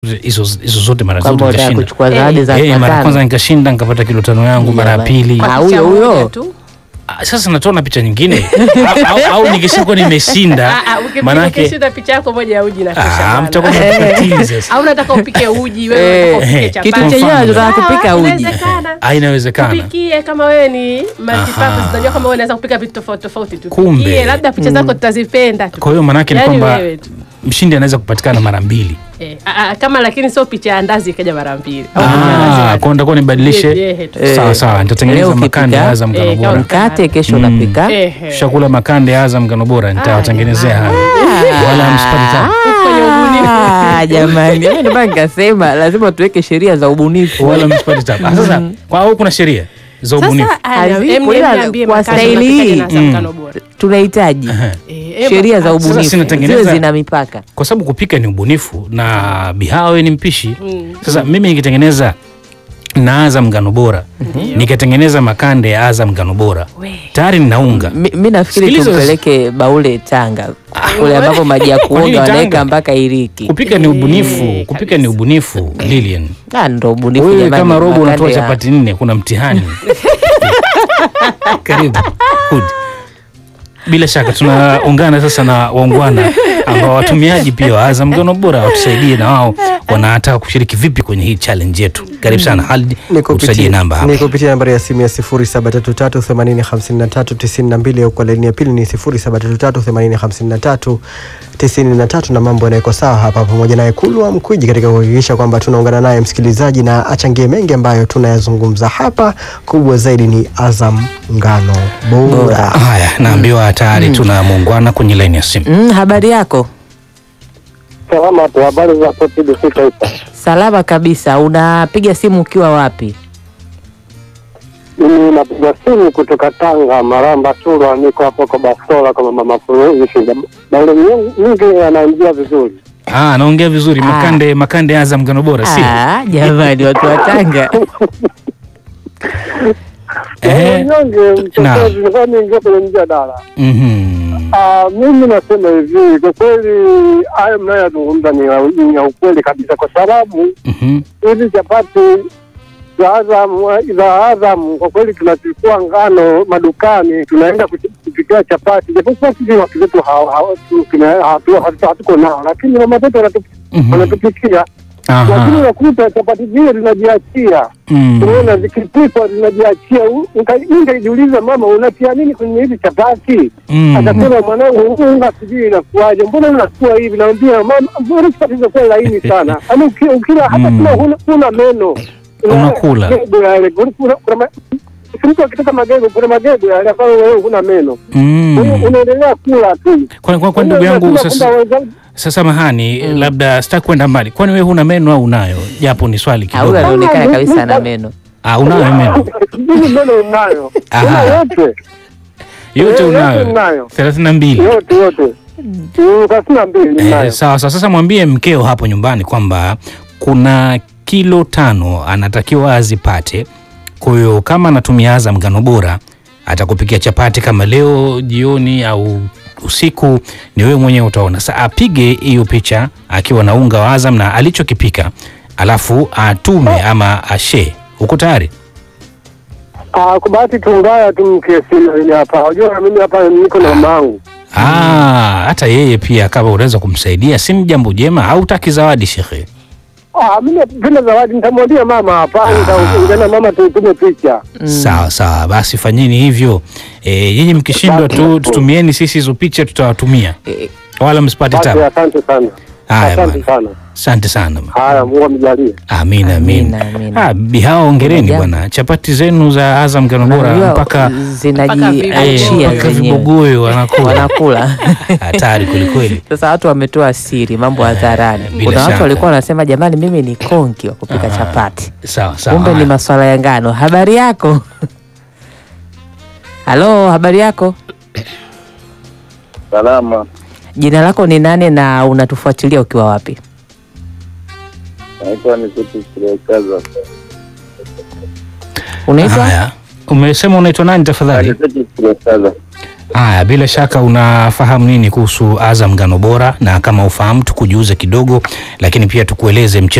hizo hizo zote mara kwamba zote unataka nikashinda. kuchukua zawadi za Eh, mara ya mia kwanza tano. nikashinda nikapata kilo tano yangu, mara ya Jamani. pili Ah, huyo huyo Ah, sasa nataona picha nyingine au, au, au nikishakuwa nimeshinda manake ukishinda picha yako moja ya uji na ah, kisha mtakuwa mnapatili sasa. au unataka upike uji wewe Eh, unataka upike eh, chapati. kitu chenyewe Mfano. tunataka kupika Sawa, uji inawezekana. Ah, inawezekana. Tupikie kama wewe ni multipurpose, Aha. unajua kama wewe unaweza kupika vitu tofauti tofauti. Kumbe. Tupikie, labda picha zako tutazipenda tu. Kwa hiyo manake ni Yaani kwamba wewe tu. mshindi anaweza kupatikana mara mbili. Eh, a- a- kama lakini sio picha ya ndazi ikaja mara mbili. Au picha ya ndazi Ah, ya- kwa nitakuwa nibadilishe. Jeje tu. Eh, Sawa sawa, nitatengeneza leo makande ya ukipika, Azam ngano eh, bora. kama- mkate kesho Mm. unapika Ehe. Shakula makande ya Azam ngano bora nitawatengenezea hayo. Wala msipate tabu. Kwenye ubunifu. Ah, jamani Mimi ndio maana nikasema lazima tuweke sheria za ubunifu Wala msipate tabu. Ah, Sasa kwa au kuna sheria za ubunifu. Sasa aya, Hazipo, em- em ila niambie kwa makande staili unapikaje hii. na Azam Mm. ngano bora? tunahitaji Eh, em- sheria za ah, ubunifu sinatengeneza- ziwe zina mipaka Kwa sababu kupika ni ubunifu na Bihawe ni mpishi. Mm. Sasa mimi nikitengeneza na Azam ngano bora nikatengeneza makande ya Azam ngano bora We. tayari ninaunga. mi, mi nafikiri Sikiliza- tumpeleke baule Tanga kule ambapo maji ya Kwa nini kuoga Tanga? wanaweka mpaka iriki Kupika ni ubunifu, Eh, kupika ni ubunifu Lilian. Ah, ndo ubunifu Wewe jamani, kama robo makande unatoa ya- chapati nne, kuna mtihani. Karibu. Good. Bila shaka tunaungana sasa na waungwana ambao watumiaji pia wa Azam ngano bora watusaidie na wao wanataka kushiriki vipi kwenye hii challenge yetu. Karibu sana Halid, utusaidie namba ni hapa. kupitia nambari ya simu ya 0733805392 au kwa laini ya pili ni 0733805393 na mambo yanawekwa sawa hapa, pamoja naye Kulwa Mkwiji katika kuhakikisha kwamba tunaungana naye msikilizaji na achangie mengi ambayo tunayazungumza hapa. Kubwa zaidi ni Azam ngano bora. Haya, naambiwa tayari tuna muungwana kwenye laini ya simu. Mm, habari yako Salama tu, habari za TBC Taifa. salama kabisa unapiga simu ukiwa wapi Mimi napiga simu kutoka Tanga, Maramba Turwa, niko hapo kwa Bastola kama mama Furushi. Baule nyingi anaingia vizuri. Ah, naongea vizuri Ah. makande makande ya Azam ngano bora si? Ah, jamani watu wa Tanga Ehe. Nyonge Na. mchokozi, kwani ingia kwenye mjadala. Mhm. Ah, mimi nasema hivi, kwa kweli hayo mnayoyazungumza ni ya- ni ya ukweli kabisa, kwa sababu Mhm. hizi chapati za Azam za Azam kwa kweli tunachukua ngano madukani, tunaenda kuchi- kupikia chapati, japokuwa sisi watu wetu hawa- hawa- tu- tuna- hatu- hatu- hatuko nao, lakini mama zetu wanatu- Mhm. wanatupikia, lakini Aha. unakuta chapati zile zinajiachia, Mm. unaona zikipikwa zinajiachia. U- nika- Nikajiuliza, mama, unatia nini kwenye hizi chapati? Mm. Akasema, mwanangu, huu unga sijui inakuwaje, mbona unakuwa hivi? Naambia mama, mbona chapati zinakuwa laini sana, yaani uki- ukila hata Mm. kama huna- huna meno Unakula. magego yale, kuna- kuna- kuna ma- si mtu akitoka magego, kuna magego yale ambayo wewe huna meno, Kwa hiyo Mm. unaendelea kula tu. Kwa, kwa, kwa ndugu yangu Unasema sasa, kwamba wenzangu- sasa mahani labda sitaki kwenda mbali. Kwani wewe huna meno au unayo? Japo ni swali Ah, huyu kidogo. anaonekana Ah, kabisa mi- na meno Ah, unayo meno Mimi meno unayo, Aha. una yote yote yote unayo unayo. thelathini na mbili. yote yote Mm, thelathini na mbili Eh, unayo. sawa sawa. Sasa mwambie mkeo hapo nyumbani kwamba kuna kilo tano anatakiwa azipate. Kwa hiyo kama anatumia Azam ngano bora atakupikia chapati kama leo jioni au usiku, ni wewe mwenyewe utaona. Sasa apige hiyo picha akiwa na unga wa Azam na alichokipika, alafu atume ama ashe. Uko tayari? Ah, kwa bahati tu mbaya tu mke sina mimi hapa. Unajua mimi hapa niko na mamangu. Ah, hata yeye pia kama unaweza kumsaidia, si ni jambo jema. Hautaki zawadi shekhe? Ah, mimi napenda zawadi nitamwambia mama hapa, Ah. nitaongea na mama tutume picha. Sawa sawa, basi fanyeni hivyo. E, nyinyi mkishindwa tu tutumieni sisi hizo picha, tutawatumia Eh, wala msipate Basi tabu. asante sana. Haya Asante bwana, sana. asante sana. Haya, Mungu amjalie. Amina, amina. Amina, amina. Ah, bihao ongereni Unajua- bwana, chapati zenu za Azam ngano bora unajua mpaka Mpaka zinajiachia mpaka zenyewe vibogoyo wanakula wanakula hatari kwelikweli. sasa watu wametoa siri mambo hadharani bila kuna shaka. watu walikuwa wanasema jamani mimi ni konki wa kupika chapati Sawa sawa. kumbe ni Haya. maswala ya ngano habari yako halo habari yako Salama. jina lako ni nane na unatufuatilia ukiwa wapi Naitwa ni kitu Kaza. unaitwa Haya, umesema unaitwa nani tafadhali? Kitu Kaza. Haya, bila shaka unafahamu nini kuhusu Azam ngano bora, na kama ufahamu tukujuze kidogo, lakini pia tukueleze mchezo